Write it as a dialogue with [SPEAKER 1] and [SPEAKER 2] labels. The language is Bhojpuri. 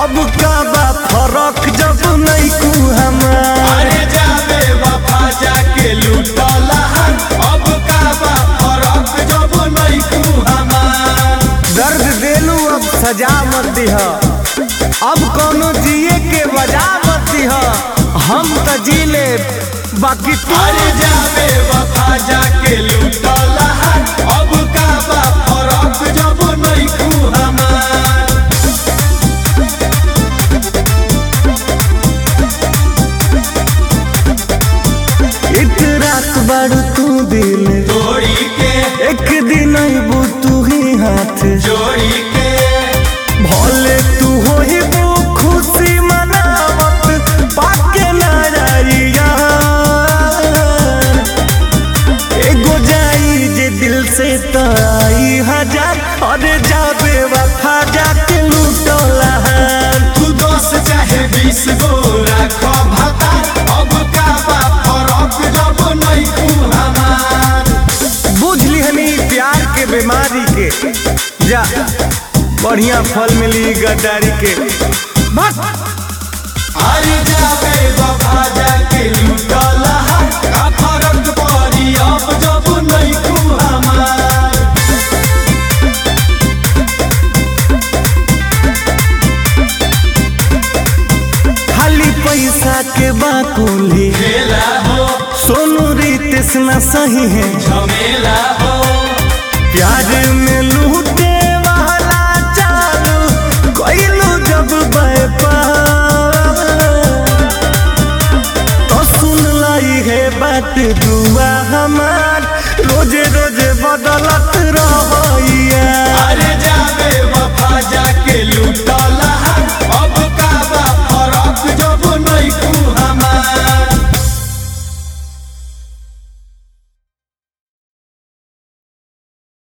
[SPEAKER 1] अब का बा फरक जब नहीं कू हमार
[SPEAKER 2] अरे जाबे वफा जाके लूटला अब का बा फरक जब नहीं कू हमार
[SPEAKER 1] दर्द देलू अब सजा मत दिह अब कोनो जिए के वजह मत दिह हम त जी ले बाकी तू
[SPEAKER 2] अरे जाबे वफा जाके लूटला अब का बा फरक जब नहीं कू हमार
[SPEAKER 1] एक रात बारू तू दिल
[SPEAKER 2] तोड़ी के
[SPEAKER 1] एक दिन अबू तू ही हाथ
[SPEAKER 2] जोड़ी के
[SPEAKER 1] भले तू हो ही वो खुशी मनावत पाके नजरिया एगो जाई जे दिल से तो आई हजार अरे जाबे वफा जाके लूटला
[SPEAKER 2] तू दस चाहे बीस गो राखो भाता अब का बा फरक जब नहीं कू हमार
[SPEAKER 1] बुझ लिहनी प्यार के बीमारी के जा बढ़िया फल मिली गद्दारी के बस
[SPEAKER 2] अरे जाबे वफा जाके लूटला का फरक पड़ी अब जब नहीं कू हमार
[SPEAKER 1] खाली पैसा के बाकुली
[SPEAKER 2] खेला हो
[SPEAKER 1] सोनू रितेश न सही है
[SPEAKER 2] झमेला हो
[SPEAKER 1] प्यार में लूटे वाला चालू कोइलू जब व्यापार तो सुन लाई है बात दुआ हमार रोजे रोजे बदलत रहिया
[SPEAKER 2] अरे जाबे वफा जाके लूटला